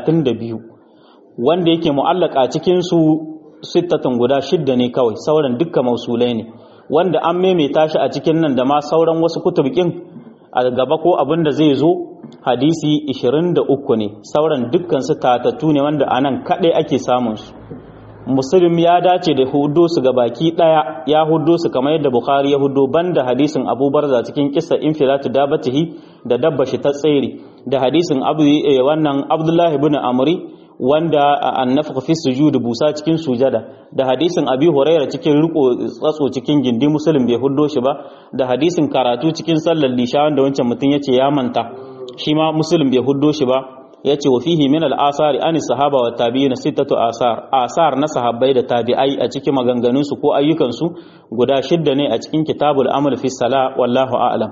32 wanda yake mu'allaka cikin su sittatun guda shidda ne kawai sauran dukkan mausulai ne wanda an maimaita shi a cikin nan da ma sauran wasu kutubikin a gaba ko abin da zai zo hadisi 23 ne sauran dukkan su tatattu ne wanda anan kadai ake samun su muslim ya dace da hudo su ga baki daya ya hudo su kamar yadda bukhari ya hudo banda hadisin abu barza cikin kissa infilatu dabatihi da dabba shi ta tsere da hadisin abu wannan abdullahi ibn amri wanda annafaka fi sujud busa cikin sujada da hadisin abi huraira cikin riko tsatso cikin gindi muslim bai huddo shi ba da hadisin karatu cikin sallar lisha wanda wancan mutum yace ya manta shi ma muslim bai huddo shi ba yace wa fihi min al-asari an sahaba wa tabi'in sittatu asar asar na sahabbai da tabi'ai a cikin maganganun su ko ayyukan su guda shidda ne a cikin kitabul amal fi sala wallahu a'lam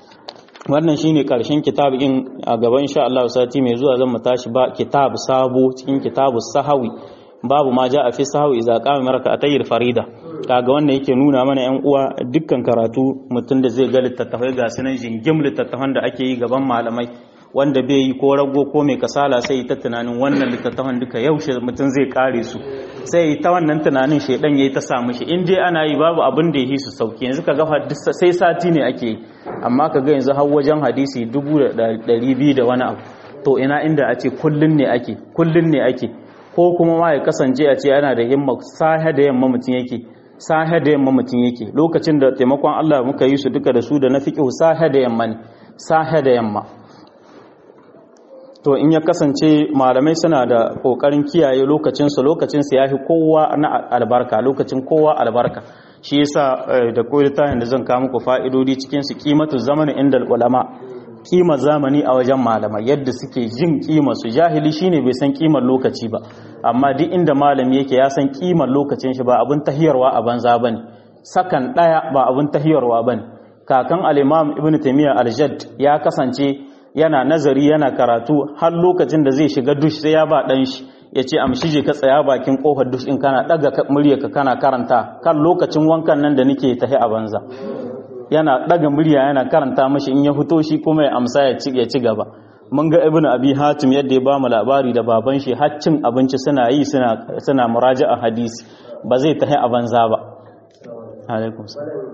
wannan shine karshen kitabin a gaban insha Allah sati mai zuwa zan mu tashi ba kitab sabo cikin kitabus sahawi babu ma ja a fi sahawi idza qama maraka atayir farida kaga wannan yake nuna mana yan uwa dukkan karatu mutum da zai ga littattafai ga sunan jingim littattafan da ake yi gaban malamai wanda bai yi ko rago ko mai kasala sai ta tunanin wannan littattafan duka yaushe mutum zai kare su sai ta wannan tunanin shaidan yayi ta samu shi in dai ana yi babu abin da yi su sauki yanzu ka ga sai sati ne ake yi amma ka ga yanzu har wajen hadisi dubu da ɗari biyu da wani abu to ina inda a ce kullun ne ake kullun ne ake ko kuma ma ya kasance a ce yana da himma sahe da yamma mutum yake sahe da yamma mutum yake lokacin da taimakon Allah muka yi su duka da su da na fiqh sahe da yamma ne sahe da yamma to in ya kasance malamai suna da kokarin kiyaye lokacinsu lokacinsu ya fi kowa na albarka lokacin kowa albarka shi yasa da koyi tayin da zan kawo muku fa'idodi cikin su kimatu zamanin inda ulama kima zamani a wajen malamai yadda suke jin kima su jahili shine bai san kimar lokaci ba amma duk inda malami yake ya san kimar lokacin shi ba abin tahiyarwa a banza bane sakan daya ba abin tahiyarwa bane kakan al-imam ibnu taymiyyah al-jadd ya kasance yana nazari yana karatu har lokacin da zai shiga dush sai ya ba dan shi ya ce amshi je ka tsaya bakin kofar dush in kana daga muryarka kana karanta kan lokacin wankan nan da nake tahi a banza yana daga murya yana karanta mashi in ya fito shi kuma ya amsa ya ci ya ci gaba mun ga ibnu abi hatim yadda ya bamu labari da baban shi har cin abinci suna yi suna suna muraja'a hadisi ba zai tahi a banza ba alaikum salam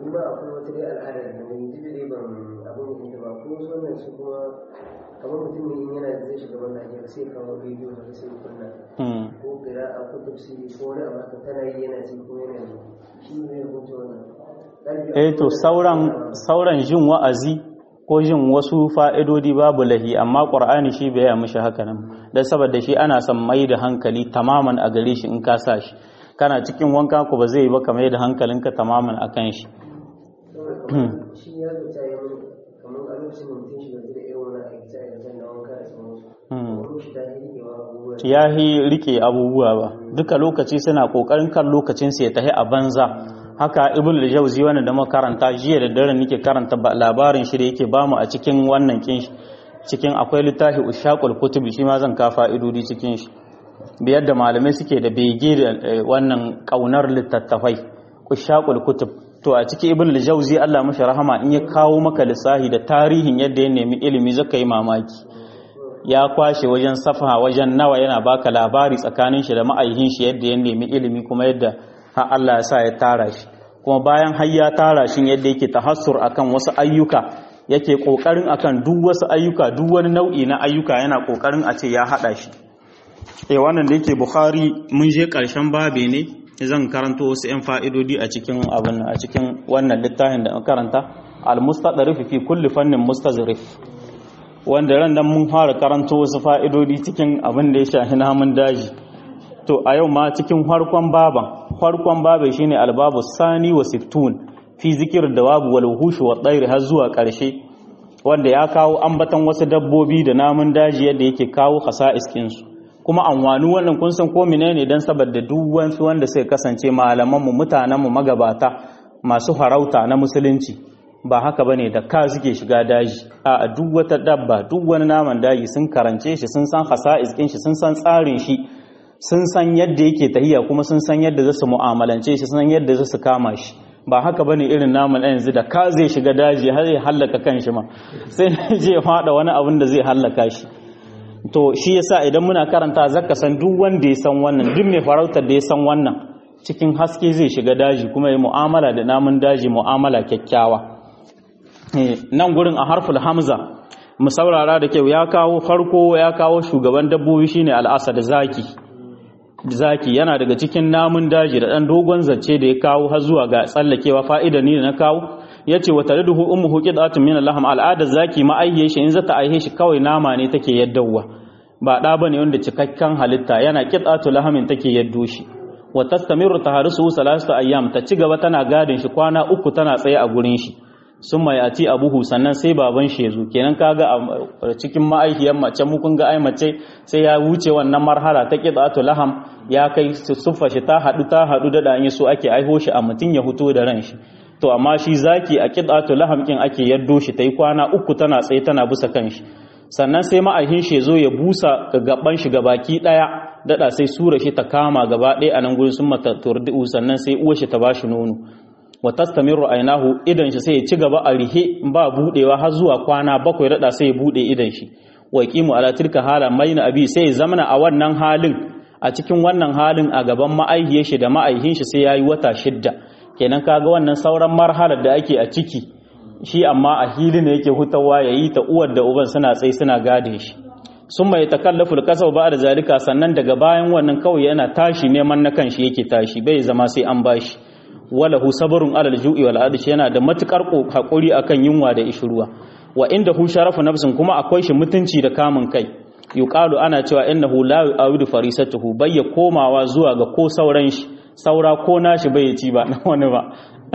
kamar mutum ne yana da zai shiga wannan ajiyar sai kawo bidiyo da sai kunna ko kira a ko tafsiri ko wani abu haka tana yi yana ci ko yana yi shi ne ya hukunta wannan eh to sauran sauran jin wa'azi ko jin wasu fa'idodi babu lahi amma qur'ani shi bai ya mishi haka nan dan saboda shi ana son mai da hankali tamaman a gare shi in ka sa shi kana cikin wanka ko ba zai yi ba ka mai da hankalinka tamaman akan shi shi ya zuta ya kamar a lokacin da mutum shiga da irin wani aikace aikacen na wanka da sauransu wani shi ta yi rikewa abubuwa ya yi rike abubuwa ba duka lokaci suna kokarin kan lokacin su ya tahi a banza haka ibn al-jawzi wanda da makaranta jiya da dare nake karanta labarin shi da yake bamu a cikin wannan kin cikin akwai littafi ushaqul kutubi shi ma zan ka fa'idodi cikin shi biyar da malamai suke da bege da wannan kaunar littattafai ushaqul kutub to a ciki ibn al-jawzi Allah mashi rahama in ya kawo maka lissahi da tarihin yadda ya nemi ilimi zaka yi mamaki ya kwashe wajen safa wajen nawa yana baka labari tsakanin shi da ma'aihin shi yadda ya nemi ilimi kuma yadda har Allah ya sa ya tara shi kuma bayan har ya tara shi yadda yake tahassur akan wasu ayyuka yake kokarin akan duk wasu ayyuka duk wani nau'i na ayyuka yana kokarin a ce ya hada shi eh wannan da yake Bukhari mun je karshen babe ne zan karanto wasu 'yan fa'idodi a cikin abin a cikin wannan littafin da karanta al-mustadrif fi kulli fannin mustazrif wanda ran nan mun fara karanto wasu fa'idodi cikin abin da ya shahi namun daji to a yau ma cikin farkon baban farkon babai shine albabu sani wa siftun fi zikir da wabu wal wuhush wa tsairi har zuwa ƙarshe wanda ya kawo ambatan wasu dabbobi da namun daji yadda yake kawo hasa'is ɗinsu kuma anwanu wannan kun san ko menene dan saboda duk wasu wanda suka kasance malaman mu mutanen mu magabata masu farauta na musulunci ba haka bane da ka suke shiga daji a duk wata dabba duk wani naman daji sun karance shi sun san hasa'is ɗin shi sun san tsarin shi sun san yadda yake tahiya kuma sun san yadda za su mu'amalance shi sun san yadda za su kama shi ba haka bane irin namun ɗan yanzu da ka zai shiga daji har ya hallaka kan shi ma sai je ya faɗa wani abin da zai hallaka shi to shi yasa idan muna karanta zaka san duk wanda ya san wannan duk mai farautar da ya san wannan cikin haske zai shiga daji kuma ya mu'amala da namun daji mu'amala kyakkyawa nan gurin a harful hamza mu saurara da kyau ya kawo farko ya kawo shugaban dabbobi shine al'asad zaki zaki yana daga cikin namun daji da ɗan dogon zance da ya kawo har zuwa ga tsallakewa fa'ida ni da na kawo ya ce wata riduhu umu huki datun min laham al'adar zaki ma'aihe shi in zata aihe shi kawai nama ne take yaddawa ba ɗa ba ne wanda cikakken halitta yana kitatu lahamin take yaddo shi wa tastamiru taharisu salasu ayyam ta ci gaba tana gadin shi kwana uku tana tsaye a gurin shi sun mai ati abuhu sannan sai baban shi ya zo kenan kaga a cikin ma'aikiyar mace mu kun ga ai mace sai ya wuce wannan marhala ta qidatu laham ya kai suffa shi ta hadu ta hadu da dan so ake aiho shi a mutun ya huto da ran shi to amma shi zaki a qidatu laham kin ake yaddo shi tai kwana uku tana tsaye tana busa kan shi sannan sai ma'aihin shi ya zo ya busa ga gaban shi gabaki daya dada sai sura shi ta kama gaba ɗaya a nan gurin sun mata turdu sannan sai uwar shi ta bashi nono wa tastamiru ainahu idan shi sai ya ci gaba a rihe ba budewa har zuwa kwana bakwai dada sai ya bude idan shi wa yaqimu ala tilka hala maina abi sai ya zamana a wannan halin a cikin wannan halin a gaban ma'aihiyar shi da ma'aihin shi sai yayi wata shidda kenan kaga wannan sauran marhalar da ake a ciki shi amma a hili ne yake hutawa yayi ta uwar da uban suna tsaye suna gade shi sun mai takallafu kasau ba da zalika sannan daga bayan wannan kawai yana tashi neman na kanshi yake tashi bai zama sai an bashi walahu sabarun alal ju'i wal adish yana da matukar hakuri akan yunwa da ishruwa wa inda hu sharafu nafsin kuma akwai shi mutunci da kamun kai yuqalu ana cewa innahu la yu'awidu farisatuhu bayya komawa zuwa ga ko sauran shi saura ko nashi bai ci ba na wani ba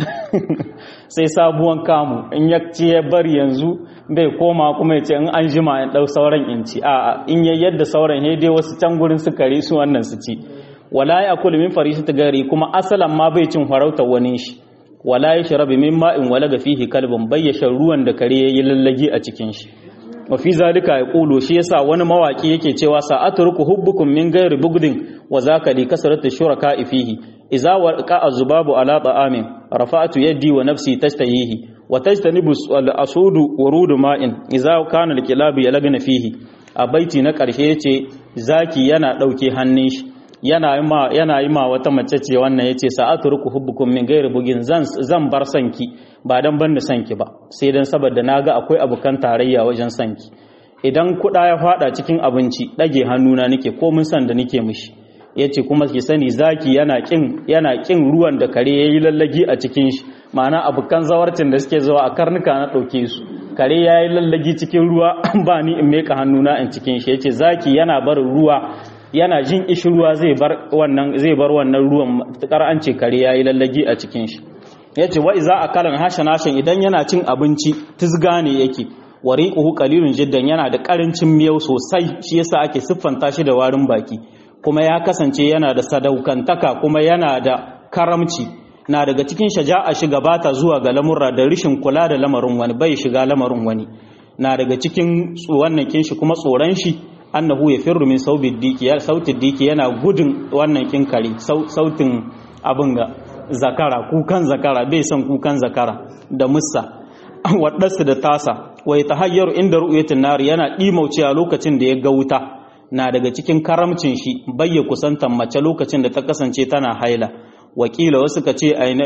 sai sabuwan kamu in ya ci ya bar yanzu bai koma kuma ya ce in an jima in dau sauran in ci a'a in ya yadda sauran he dai wasu can gurin su kare su wannan su ci wala ya akulu min farisati gari kuma asalan ma bai cin farauta wani shi wala ya sharabi min ma'in wala ga fihi kalbin bayyasha ruwan da kare yayi lallage a cikin shi wa fi zalika yaqulu shi yasa wani mawaki yake cewa sa'atruku hubbukum min ghairi bugdin wa zaka li kasratu shuraka fihi idza waqa azubabu ala ta'amin rafa'tu yadi wa nafsi tashtahihi wa tajtanibu al-asudu wurudu ma'in idza kana al-kilabu yalagna fihi a baiti na karshe yace zaki yana dauke hannun shi yana yi ma yana yi ma wata mace ce wannan yace sa'atruku hubbukum min ghairi bugin zan zan bar sanki ba dan ban da sanki ba sai dan saboda naga akwai abukan tarayya wajen sanki idan kuɗa ya fada cikin abinci dage hannuna nake ko mun san da nake mishi yace kuma ki sani zaki yana kin yana kin ruwan da kare yayi lallagi a cikin shi ma'ana abukan zawarcin da suke zuwa a karnuka na dauke su kare yayi lallagi cikin ruwa ba ni in meka hannuna in cikin shi yace zaki yana barin ruwa yana jin ishi ruwa zai bar wannan zai bar wannan ruwan matukar an ce kare yayi lallagi a cikin shi yace wa iza akalan hashan hashan idan yana cin abinci tizga ne yake wariquhu qalilun jiddan yana da karancin miyau sosai shi yasa ake siffanta shi da warin baki kuma ya kasance yana da sadaukantaka kuma yana da karamci na daga cikin shaja'a shi gabata zuwa ga lamurra da rishin kula da lamarin wani bai shiga lamarin wani na daga cikin wannan kin shi kuma tsoron shi annahu yafirru min saubid diki ya sautin diki yana gudun wannan kin kare sautin abin ga zakara kukan zakara bai son kukan zakara da mussa waɗansu da tasa wai ta hayyaru inda ru'yatin nari yana ɗimauce lokacin da ya ga wuta na daga cikin karamcin shi bayya kusantan mace lokacin da ta kasance tana haila wakila wasu ka ce aina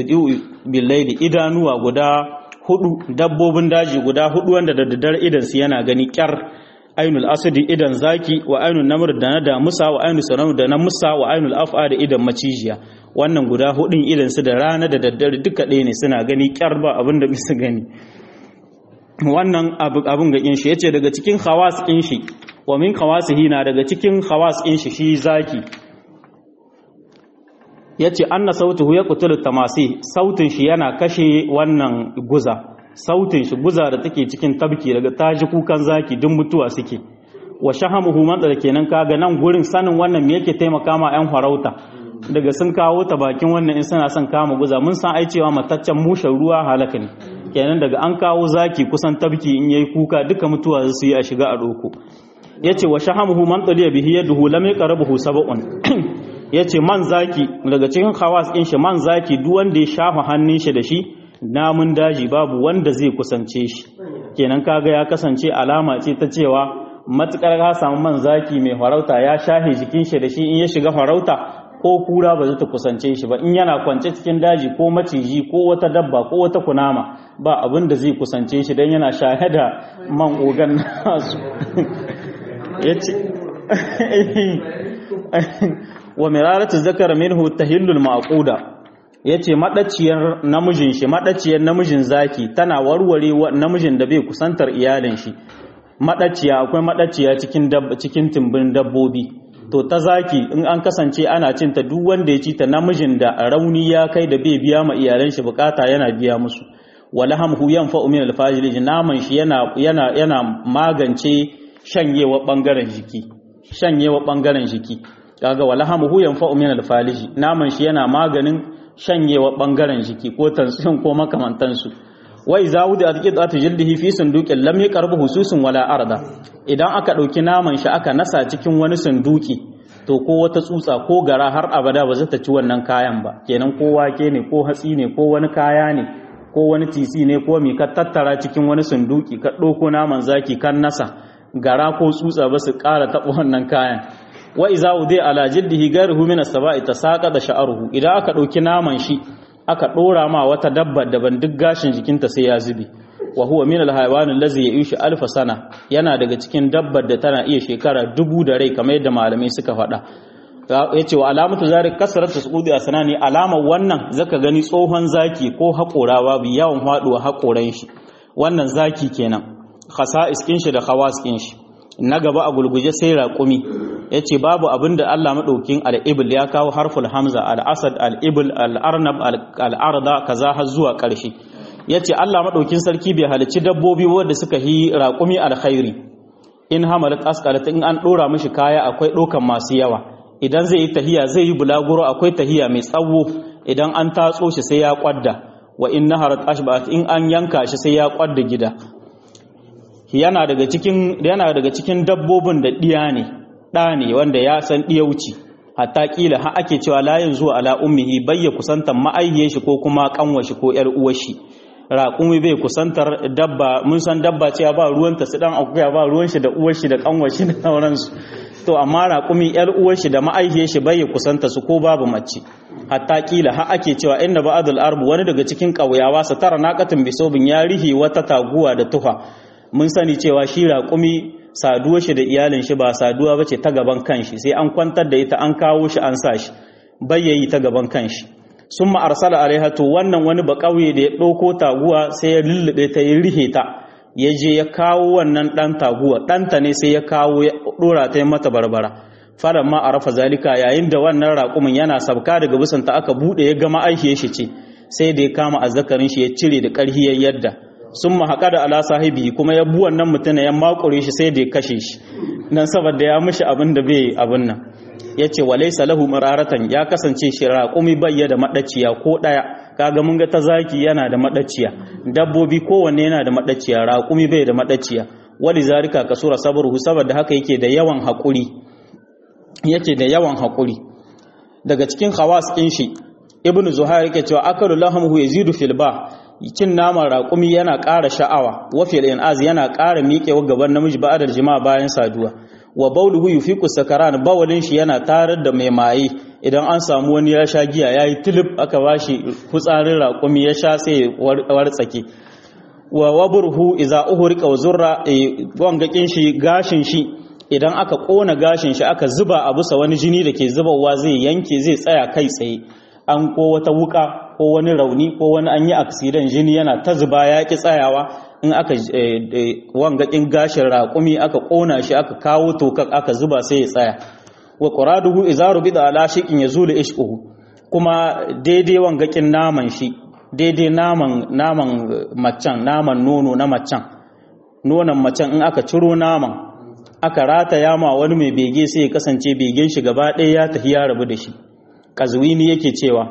billaili idanuwa guda hudu dabbobin daji guda hudu wanda da daddare idan su yana gani kyar ainul asadi idan zaki wa ainul namr da na damusa wa ainul sanam da na musa wa ainul af'a da idan macijiya wannan guda hudun idan su da rana da daddare duka ɗaya ne suna gani kyar ba abin da bisa gani wannan abin ga kin shi yace daga cikin khawas kin shi wa min khawasihi na daga cikin khawas kin shi shi zaki yace anna sautuhu yaqtulu tamasi sautin shi yana kashe wannan guza sautin shi guza da take cikin tabki daga taji kukan zaki duk mutuwa suke wa shahamuhu man da kenan kaga nan gurin sanin wannan me yake taimaka ma yan farauta daga sun kawo ta bakin wannan in suna son kama guza mun san ai cewa mataccen mushen ruwa halaka ne kenan daga an kawo zaki kusan tabki in yayi kuka duka mutuwa su yi a shiga a doko yace wa shahamuhu man taliya bihi yaduhu lam yaqrabuhu sab'un yace man zaki daga cikin khawas din shi man zaki duk wanda ya shafa hannun shi da shi namun daji babu wanda zai kusance shi kenan kaga ya kasance alama ce ta cewa matukar ka samu man zaki mai farauta ya shahe jikin shi da shi in ya shiga farauta ko kura ba zai ta kusance shi ba in yana kwance cikin daji ko maciji ko wata dabba ko wata kunama ba abin da zai kusance shi don yana shahe da man ogan nasu ya ce wa miraratu zakara minhu tahillul maquda yace madaciyar namijin shi madaciyar namijin zaki tana warware namijin da bai kusantar iyalin shi madaciya akwai madaciya cikin cikin timbin dabbobi to ta zaki in an kasance ana cin ta duk wanda ya ci ta namijin da rauni ya kai da bai biya ma iyalan shi bukata yana biya musu walahamhu yanfa'u min alfajiri naman shi yana yana yana magance shanyewa bangaren jiki shanyewa bangaren jiki kaga walahamhu yanfa'u min alfaliji naman shi yana maganin shanyewa bangaren jiki ko tansiyon ko makamantansu wai zawudi a cikin zata jildihi fi sunduqin lam yaqrabu hususun wala arda idan aka dauki naman shi aka nasa cikin wani sunduki to ko wata tsutsa ko gara har abada ba za ta ci wannan kayan ba kenan ko wake ne ko hatsi ne ko wani kaya ne ko wani tisi ne ko mi ka tattara cikin wani sunduki ka ɗauko naman zaki kan nasa gara ko tsutsa ba su ƙara taɓa wannan kayan wa iza udai ala jiddihi gairuhu min as-saba'i tasaqa da sha'ruhu idan aka ɗauki naman shi aka ɗora ma wata dabba daban duk gashin jikinta sai ya zube wa huwa min al-hayawan allazi ya'ishu alf sana yana daga cikin dabbar da tana iya shekara dubu da rai kamar yadda malamai suka faɗa yace wa alamatu zalik kasratu suqudi asnani alama wannan zaka gani tsohon zaki ko haƙora babu yawan faduwa haƙoran shi wannan zaki kenan khasa'is kin shi da khawas kin shi na gaba a gulguje sai raƙumi yace babu abinda Allah madaukin al-ibl ya kawo harful hamza al-asad al-ibl al-arnab al-arda kaza har zuwa ƙarshe yace Allah madaukin sarki bai halicci dabbobi wanda suka yi raƙumi alkhairi in hamalat asqalat in an dora mishi kaya akwai dokan masu yawa idan zai yi tahiya zai yi bulaguro akwai tahiya mai tsawo idan an tatso shi sai ya kwadda wa in naharat ashbat in an yanka shi sai ya kwadda gida yana daga cikin yana daga cikin dabbobin da diya ne da ne wanda ya san diyauci hatta kila ha ake cewa la yanzu ala ummihi bayya kusantar ma'aihiyar shi ko kuma kanwar shi ko yar uwar shi raƙumi bai kusantar dabba mun san dabba cewa ba ruwanta su dan akuya ba ruwan shi da uwar shi da kanwar shi da sauransu to amma raƙumi yar uwar shi da ma'aihiyar shi bai kusanta su ko babu mace hatta kila ha ake cewa inna ba'dul arbu wani daga cikin ƙauyawa sa tara naqatin bisobin ya rihi wata taguwa da tuha mun sani cewa shi raƙumi saduwa shi da iyalin shi ba saduwa bace ta gaban kanshi sai an kwantar da ita an kawo shi an sa shi bayyayi ta gaban kanshi summa arsala alaiha to wannan wani ba ƙauye da ya ɗauko taguwa sai ya lullube ta ya rihe ta ya je ya kawo wannan ɗan taguwa ɗanta ne sai ya kawo ya ɗora ta mata barbara faran ma a rafa zalika yayin da wannan raƙumin yana sabka daga bisanta aka buɗe ya gama aihiyar shi ce sai da ya kama azzakarin shi ya cire da ƙarhi ya yadda sun mahaƙa da ala sahibi kuma ya bu wannan mutum ya makure shi sai da ya kashe shi nan saboda ya mishi abin da bai abin nan ya ce wa laisa lahu mararatan ya kasance shi raƙumi bayya da maɗaciya ko ɗaya kaga mun ga ta zaki yana da maɗaciya dabbobi kowanne yana da maɗaciya raƙumi bai da maɗaciya wali zarika kasura sabruhu saboda haka yake da yawan haƙuri yake da yawan haƙuri daga cikin khawas ɗin shi ibnu zuhair yake cewa akalu lahamuhu yazidu fil ba cin naman raƙumi yana ƙara sha'awa wa fil inaz yana ƙara miƙewa gaban namiji ba'adar jima'a bayan saduwa wa bauluhu yufiqu sakaran bawalin shi yana tarar da mai maye idan an samu wani ya sha giya yayi tilib aka bashi fitsarin raƙumi ya sha sai wartsake wa waburhu idza uhriqa wa zurra wangakin shi gashin shi idan aka kona gashin shi aka zuba a bisa wani jini da ke zubawa zai yanke zai tsaya kai tsaye an ko wata wuka ko wani rauni ko wani an yi aksidan jini yana ta zuba ya ki tsayawa in aka wangakin gashin raƙumi aka ƙona shi aka kawo tokar aka zuba sai ya tsaya wa quraduhu idza rubida ala shiqin yazulu ishquhu kuma daidai wangakin naman shi daidai naman naman macen naman nono na macen nonon macen in aka ciro naman aka rataya ma wani mai bege sai ya kasance begen shi gaba ɗaya ya tafi ya rabu da shi kazwini yake cewa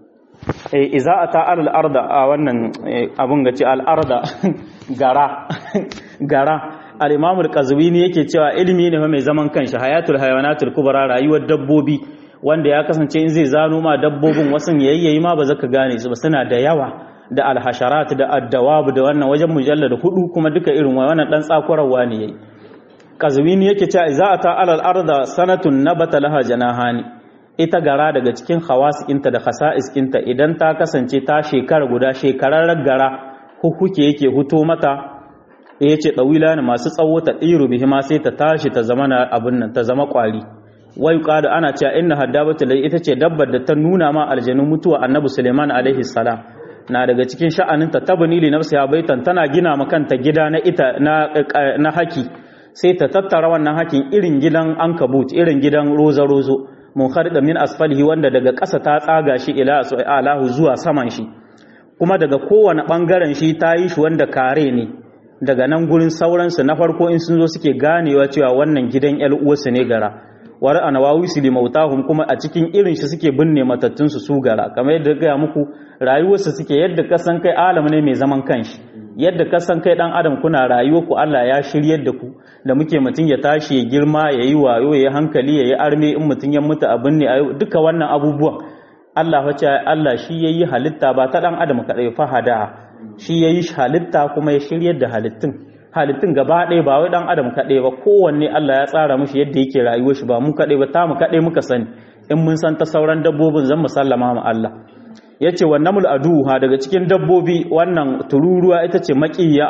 iza a ta al'arda a wannan abin gaci al'arda gara gara al'imamul kazwini yake cewa ilimi ne mai zaman kanshi hayatul hayawanatul kubra rayuwar dabbobi wanda ya kasance in zai zano ma dabbobin wasu yayyayi ma ba zaka gane su ba suna da yawa da alhasharat da addawab da wannan wajen mujallad hudu kuma duka irin wannan dan tsakurarwa ne yayi kazwini yake cewa iza a ta alal arda sanatun nabata laha janahani ita gara daga cikin hawasikinta da khasa'iskinta idan ta kasance ta shekara guda shekarar gara hukuke yake huto mata ya ce ɗawila ne masu tsawo ta ɗiru bihi ma sai ta tashi ta zama na abin nan ta zama ƙwari wai ƙada ana cewa inna haddabatu lai ita ce dabbar da ta nuna ma aljanun mutuwa annabi suleiman alaihi salam na daga cikin sha'aninta tabni li nafsiha baitan tana gina ma kanta gida na ita na na haki sai ta tattara wannan hakin irin gidan ankabut irin gidan roza rozo munharida min asfalihi wanda daga ƙasa ta tsaga shi ila alahu zuwa saman shi kuma daga kowane ɓangaren shi ta yi shi wanda kare ne daga nan gurin sauransu na farko in sun zo suke ganewa cewa wannan gidan ƴan uwarsu ne gara war anawawi su limautahum kuma a cikin irin shi suke binne matattun su su gara kamar yadda ga muku rayuwarsu suke yadda ka san kai alam ne mai zaman kanshi yadda ka san kai dan adam kuna rayuwa ku Allah ya shiryar da ku da muke mutum ya tashi ya girma ya yi wayo ya yi hankali ya yi arme in mutum ya mutu abin ne duka wannan abubuwan Allah wace Allah shi ya yi halitta ba ta ɗan adam kaɗai fahada shi ya yi halitta kuma ya shiryar da halittun halittun gaba ɗaya ba wai ɗan adam kaɗai ba kowanne Allah ya tsara mushi yadda yake rayuwar shi ba mu kaɗai ba ta mu kaɗai muka sani in mun san ta sauran dabbobin zan mu sallama ma Allah ya ce wa namul aduha daga cikin dabbobi wannan tururuwa ita ce makiya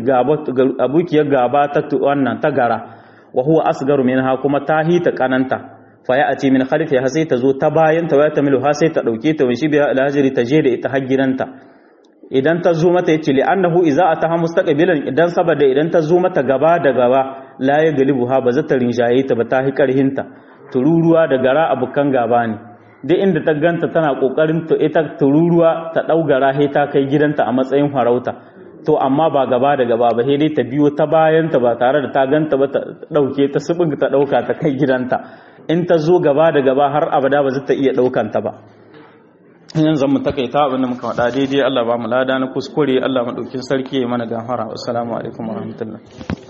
abukiyar gaba ta wannan ta gara wa huwa asgaru minha kuma ta hita kananta fa ya ce min khalfi ha sai ta zo ta bayan ta waya ta milu ha sai ta dauke ta wishi biya alhajiri ta je da ita har gidanta idan ta zo mata yace li annahu idza ataha mustaqbilan idan saboda idan ta zo mata gaba da gaba la ya galibu ha ba za ta rinjaye ta ba ta hi karhinta tururuwa da gara abukan gaba ne duk inda ta ganta tana kokarin to ita tururuwa ta daugara he ta kai gidanta a matsayin farauta to amma ba gaba da gaba ba dai ta biyo ta bayanta ba tare da ta ganta ba ta dauke ta subin ta dauka ta kai gidanta in ta zo gaba da gaba har abada ba za ta iya daukan ta ba yanzu mu takaita abin da muka faɗa daidai Allah ba mu lada na kuskure Allah madaukin sarki ya mana gafara assalamu alaikum warahmatullahi